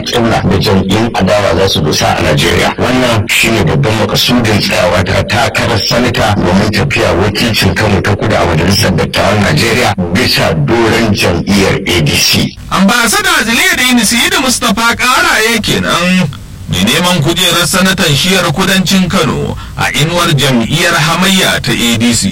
kibla da jam'iyyun adawa za su dosa a Najeriya. Wannan shine babban makasudin tsayawa ta takarar sanata domin tafiya wakilcin Kano ta kudu a majalisar dattawan Najeriya bisa doron jam'iyyar ADC. ambasada ziliya da inisi da mustapha karaye kenan mai neman kujerar sanatan shiyar kudancin kano a inuwar jam'iyyar hamayya ta adc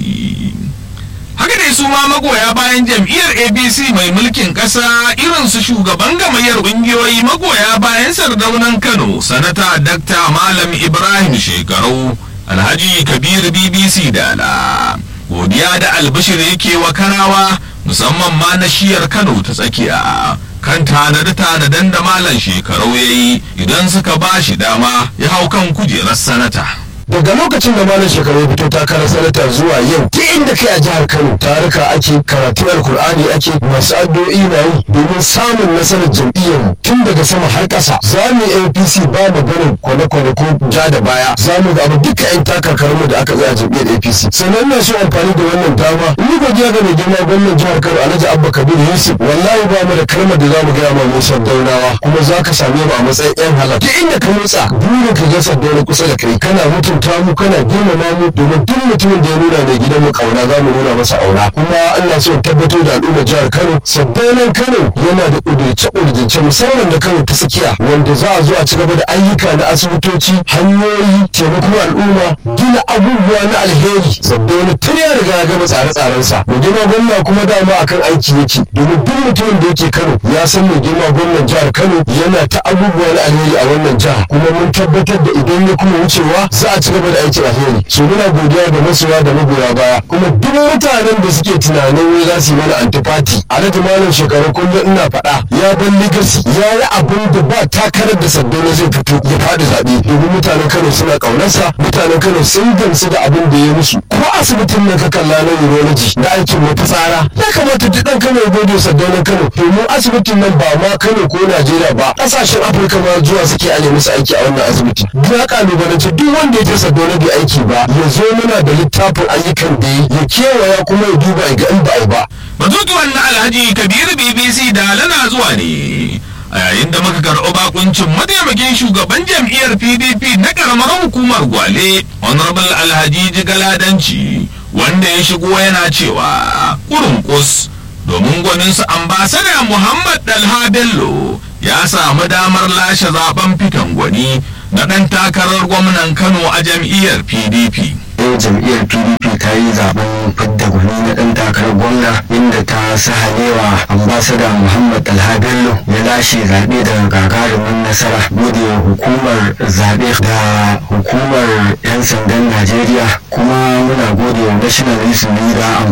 haka dai su ma magoya bayan jam'iyyar abc mai mulkin ƙasa irin su shugaban gamayyar ƙungiyoyi magoya bayan sardaunan kano sanata dakta malam ibrahim shekarau alhaji kabir bbc dala godiya da albashir yake wa kanawa musamman ma na shiyar kano ta tsakiya kan tanade-tanaden da malam shekarau ya yi idan suka ba shi dama ya hau kan kujerar sanata daga lokacin da malam shekaru fito takarar sanata zuwa yau ta inda kai a jihar kano taruka ake karatu alkur'ani ake masu addu'o'i na yi domin samun nasarar jam'iyyar tun daga sama har ƙasa za mu yi apc ba mu barin kwane-kwane ko ja da baya za mu ga duka yan takarkarmu da aka tsaya jam'iyyar apc sannan na so amfani da wannan dama ni godiya ga mai girma gwamnan jihar kano alhaji abba kabir yusuf wallahi ba mu da kalmar da za mu gaya ma musa daunawa kuma za ka same mu a matsayin yan halal duk inda ka motsa burin ka ga saddauna kusa da kai kana mutum mutunta mu kana girmama mu domin duk mutumin da ya nuna mai gidan mu kauna za mu nuna masa auna kuma Allah so tabbatar da al'ummar jihar Kano sabbanan Kano yana da kudurce kudurce musamman da Kano ta tsakiya wanda za a zo a ci gaba da ayyuka na asibitoci hanyoyi taimakon al'umma gina abubuwa na alheri sabbanan tun ya riga ya gama tsare-tsaren sa mai girma gwamna kuma dama akan aiki yake domin duk mutumin da yake Kano ya san mai girma gwamnan jihar Kano yana ta abubuwa na alheri a wannan jiha kuma mun tabbatar da idan ya kuma wucewa za a ci gaba da aikin alheri su muna godiya da masoya da magoya baya kuma duk mutanen da suke tunanin wai za su yi mana antifati alhaji malam shekaru kullum ina faɗa ya ban legacy ya yi abin da ba takarar da saddauna zai fito ya faɗi zaɓe domin mutanen kano suna ƙaunarsa mutanen kano sun gamsu da abin da ya musu ko asibitin nan ka kalla na urology da aikin wata tsara ya kamata duk ɗan kano ya gode saddaunan kano domin asibitin nan ba ma kano ko najeriya ba ƙasashen afirka ma zuwa suke ale musu aiki a wannan asibiti ya ƙalubalance duk wanda ya je saddauna bai aiki ba ya zo muna da littafin ayyukan da ya kewaya kuma ya duba ga in ba a yi ba batutuwan na alhaji kabiru bbc da lana zuwa ne a yayin da muka karɓi bakuncin mataimakin shugaban jam'iyyar pdp na karamar hukumar gwale honorable alhaji jigaladanci wanda ya shigo yana cewa kurunkus domin gwaninsu ambasada muhammad dalha bello ya samu damar lashe zaben fitan gwani na ɗan takarar gwamnan kano a jam'iyyar pdp yau jam'iyyar pdp ta yi zaben fidda gwani na ɗan takarar gwamna inda ta sahalewa ambasada muhammad alha bello ya lashe zaɓe daga gagarumin nasara gode wa hukumar zaɓe da hukumar 'yan sandan najeriya kuma muna gode wa national youth leader